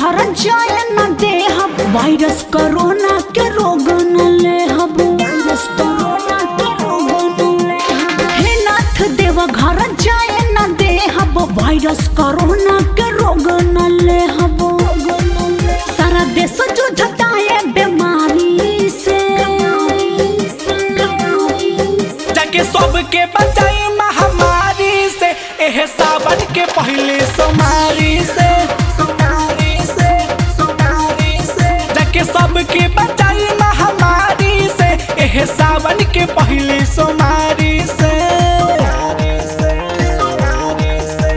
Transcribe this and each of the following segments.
घर जाए न दे हम वायरस कोरोना के रोग न ले हम वायरस कोरोना के रोग न ले हम हे नाथ देव घर जाए न दे हम वायरस कोरोना के रोग न ले हम सारा देश जूझता है बीमारी से जाके सबके बचाई महामारी से एह सावन के पहले सोमारी से सोमारी से सोमारी से जाके सबके बचाई महामारी से एह सावन के पहले सोमारी से सोमारी से सोमारी से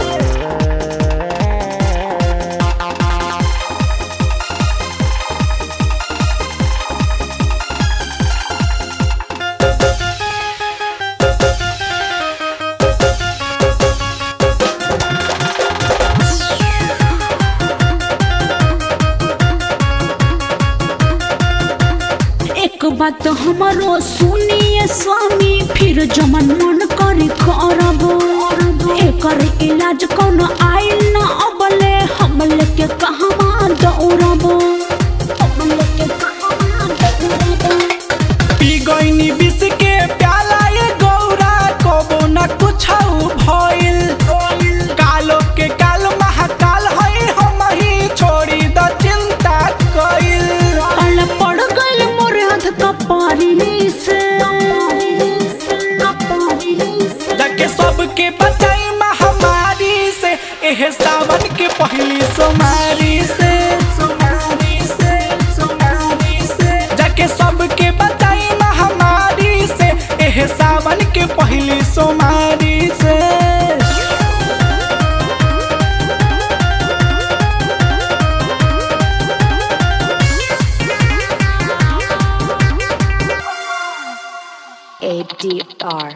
एक बात हमारो सुनिए स्वामी फिर जमन मन करे करब एकर इलाज कोनो आइल न अबले हमले के कहवा दौड़ब हमले के कहवा दौड़ब पी गईनी विष के प्याला ये गौरा कबो न कुछ भइल कालो के काल महाकाल है हम ही छोड़ी द चिंता कइल पल पड़ गइल मोर हाथ कपारी से जाके सबके बचाई महामारी से एह सावन के पहली सोमारी से सोमारी से सोमारी से जाके सबके बचाई महामारी से एह सावन के पहली सोमारी से ADR.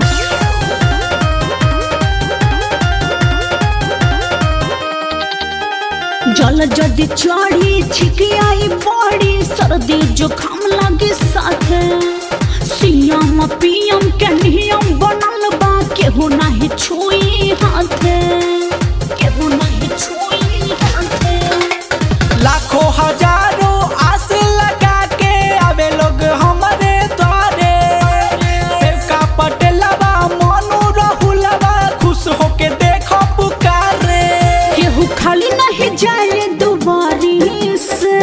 जल जदि चढ़ी छिकियाई बड़ी सर्दी जुकाम लगे साथे सीएम पीएम के नियम बनल बा केहू नहीं छुई हाथे केहू नहीं छुई हाथे लाखों हजारों आस लगा के आवे लोग हमारे द्वारे सेवका पटेलवा मोनू राहुलवा खुश होके देखो पुकारे केहू खाली नहीं जाए दुबारी से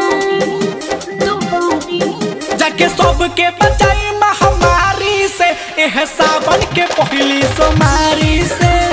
दुबारी जाके सबके बचाई महामारी से एह सावन के पहली सोमारी से